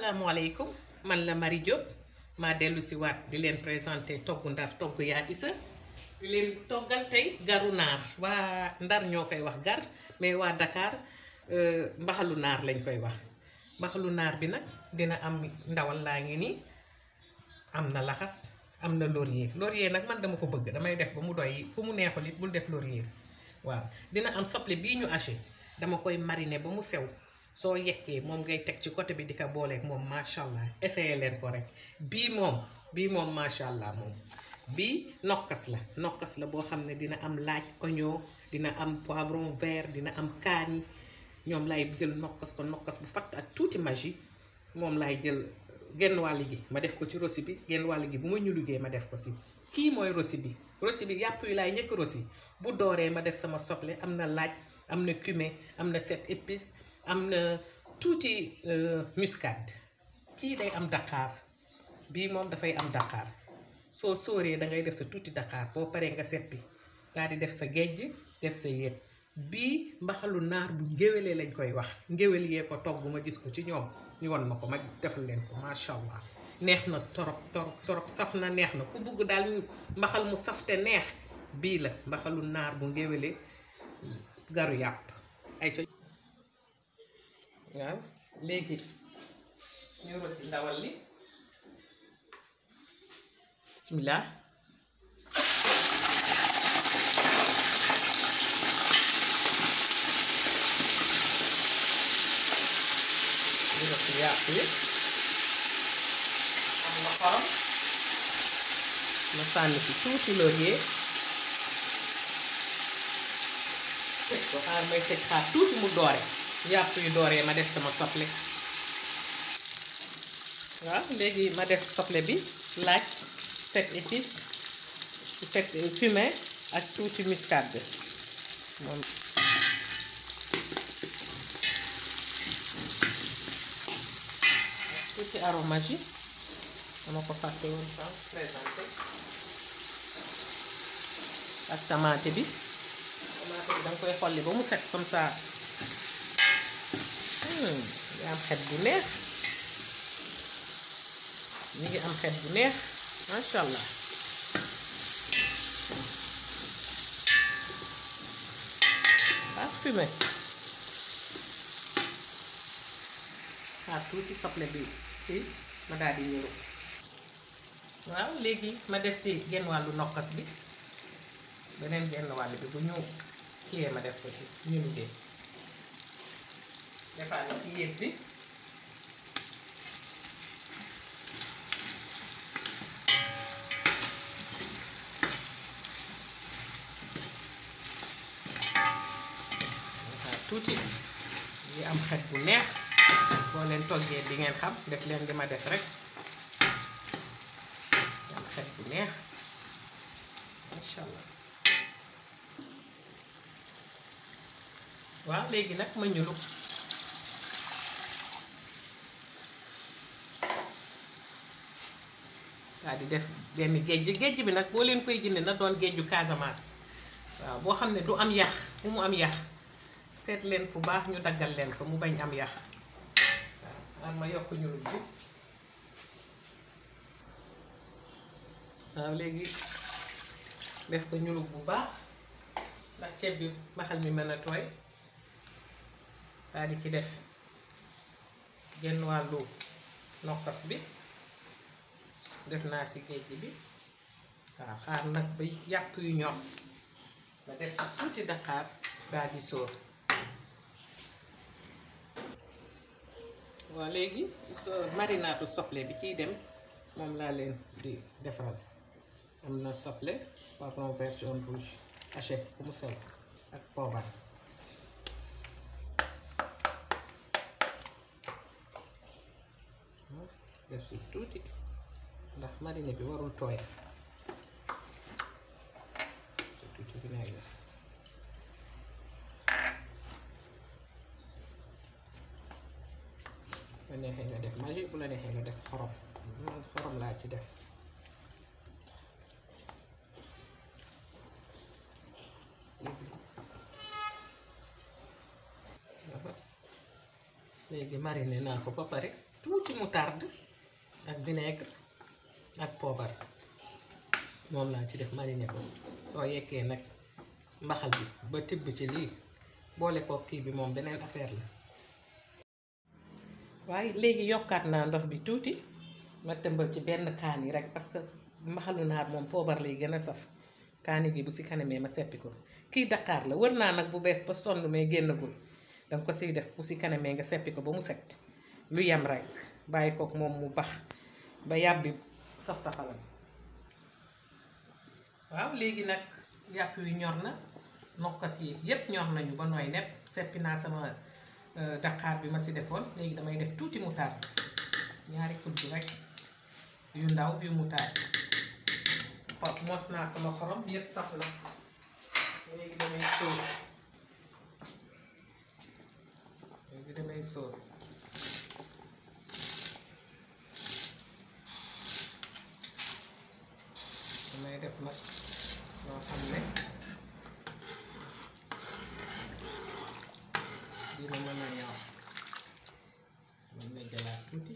asalaamaaleykum man la Marie Diop maa dellu si waat di leen présenté togg ndar togg yaa isa di leen toggal tey garu naar waa ndar ñoo koy wax gar mais waa Dakar mbaxalu naar lañ koy wax mbaxalu naar bi nag dina am ndawal laa ngi nii am na laxas am na laurier laurier nag man dama ko bëgg damay def ba mu doy fu mu neexul it bul def laurier waaw dina am soble bii ñu haché dama koy mariner ba mu sew soo yekkee moom ngay teg ci côté bi di ko booleeg moom macha allah essayé leen ko rek bii moom bii moom macha allah moom bii nokkas la nokkas la boo xam ne dina am laaj oignon dina am poivron vert dina am kaani ñoom lay jël nokkas ko nokkas bu fatt ak tuuti magie moom laay jël genn wàll gi ma def ko ci rosi bi genn wàll gi bu ma ñu liggéey ma def ko si kii mooy rosi bi rosi bi yàpp yi laay njëkk rosi bu dooree ma def sama soble am na laaj am na cumin am na sept épices am na tuuti muscade kii day am daqaar bii moom dafay am daqaar soo sóoree da ngay def sa tuuti daqaar boo paree nga seppi daal di def sa gejj def sa yéet bii mbaxalu naar bu ngéwelee lañ koy wax ngéwél yee ko togg ma gis ko ci ñoom ñu won ma ko ma defal leen ko macha allah neex na torop torop torop saf na neex na ku bugg daal mbaxal mu saf te neex bii la mbaxalu naar bu ngéwelee garu yàpp ay ca waaw léegi ñu rosi ndawal li bismillah ñu rosi yàpp yi am na xorom ma sànni ci tuuti laurier tëj ko xaar may tëj xaar tuuti mu doore yàpp yu dooree ma def sama soble waaw léegi ma def soble bi laaj sept épices sept cumin ak tuuti muscade moom tuuti aromage yi dama ko fàtte woon sànq présenté ak tamaate bi tamaate bi danga koy xolli ba mu set comme ça ngi am xet bu neex mi ngi am xet bu neex masha allah parfumé xaar tuuti soble bi ci ma daal di ñëru waaw léegi ma def si genn wàllu nokkas bi beneen genn wàll bi bu ñu kiyee ma def ko si ñu liggéey defaat na ci yéet bi waxaat tuuti yi am xet bu neex boo leen toggee di ngeen xam def leen di ma def rek am xet bu neex masha allah waaw léegi nag ma ñulu waaw di def benn géej géej bi nag boo leen koy jënd na doon géeju Casamance waaw boo xam ne du am yax bu mu am yax seet leen fu baax ñu daggal leen ko mu bañ am yax waaw am ma yokk ñulub bi waaw léegi def ko ñulub bu baax ndax ceeb bi mbaxal mi mën a tooy daal di ci def genn wàllu nokkas bi def naa si géej bi waaw xaar nag ba yàpp yu ñor ba def si tuuti daqaar daal di sóor waaw léegi so marinaatu soble bi ciy dem moom laa leen di defaral am na soble poivron vert jaune rouge haché bu mu sew ak poobar def si tuuti ndax marine bi warul tooy si tuuti vinaigre bu la neexee nga def magie bu la neexee nga def xorom man xorom laa ci def léegi mariner naa ko ba pare tuuti tuuti moutarde ak vinaigre ak poobar moom laa ci def mariner ko soo yekkee nag mbaxal bi ba tibb ci lii boole ko kii bi moom beneen affaire la waaye léegi yokkaat naa ndox bi tuuti ma tëmbal ci benn kaani rek parce que mbaxalu naar moom poobar lay gën a saf kaani gi bu si kanamee ma seppi ko kii Dakar la wër naa nag bu bees ba sonn mais génnagul danga ko siy def bu si kanamee nga seppi ko ba mu set lu yem rek bàyyi kook moom mu bax ba yàbbi saf-safalam waaw léegi nag yàpp wi ñor na nokkas yi yépp ñor nañu ba nooy nepp seppi naa sama Dakar bi ma si defoon léegi damay def tuuti moutarde ñaari kudd rek yu ndaw yu moutarde xo mos naa sama xorom yépp saf na léegi damay sóor léegi damay sóor damay def nag loo xam ne dina mën a ñor mën na jëlaat tuuti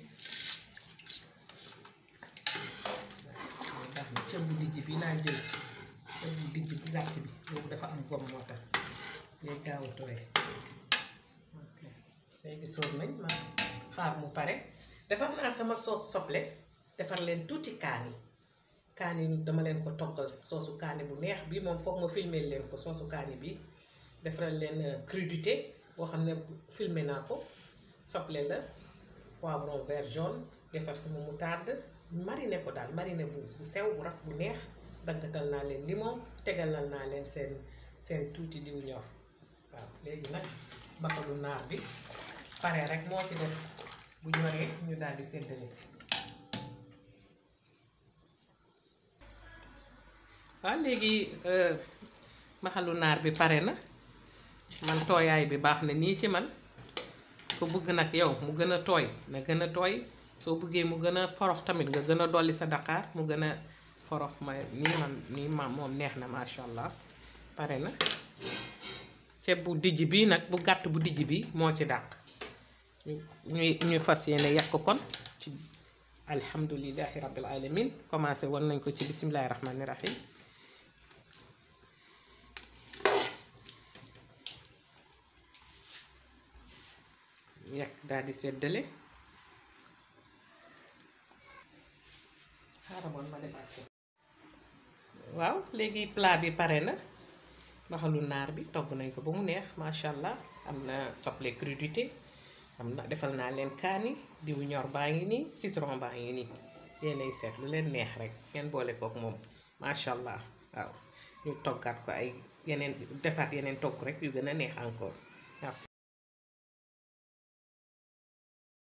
moo tax na cëb bu dijj bi laa jël cëb bu dijj bu gàtt bi boobu dafa am gom moo tax ngay gaaw a tooy ok léegi sóor nañ ma xaar mu pare defar naa sama soos soble defar leen tuuti kaani kaani dama leen ko toggal soosu kaani bu neex bi moom foog ma filmer leen ko soosu kaani bi defaral leen crudité boo xam ne filmer naa ko soble la poivron vert jaune defar sama moutarde mariner ko daal mariner bu bu sew bu raf bu neex daggatal naa leen limon tegalal naa leen seen seen tuuti diw ñor waaw léegi nag bakalu naar bi pare rek moo ci des bu ñoree ñu daal di séddale waaw léegi maxalu naar bi pare na man tooyaay bi baax na nii ci man ko bëgg nag yow mu gën a tooy na gën a tooy soo bëggee mu gën a forox tamit nga gën a dolli sa Dakar mu gën a forox ma nii man nii ma moom neex na masha allah pare na ceeb bu dijj bi nag bu gàtt bu dijj bi moo ci dàq ñuy ñu fas yéene yàq kon ci alhamdulillahi rabbil alamin commencé woon nañ ko ci bismillahi rahmani rahim yàq daal di seddale xaaramoon ma defaat ko waaw léegi plat bi pare na mbaxalu naar bi togg nañ ko ba mu neex macha allah am na soble crudité am na defal naa leen kaani diw ñor baa ngi nii citron baa ngi nii yéenay seet lu leen neex rek ngeen boole kook moom macha allah waaw ñu toggaat ko ay yeneen defaat yeneen togg rek yu gën a neex encore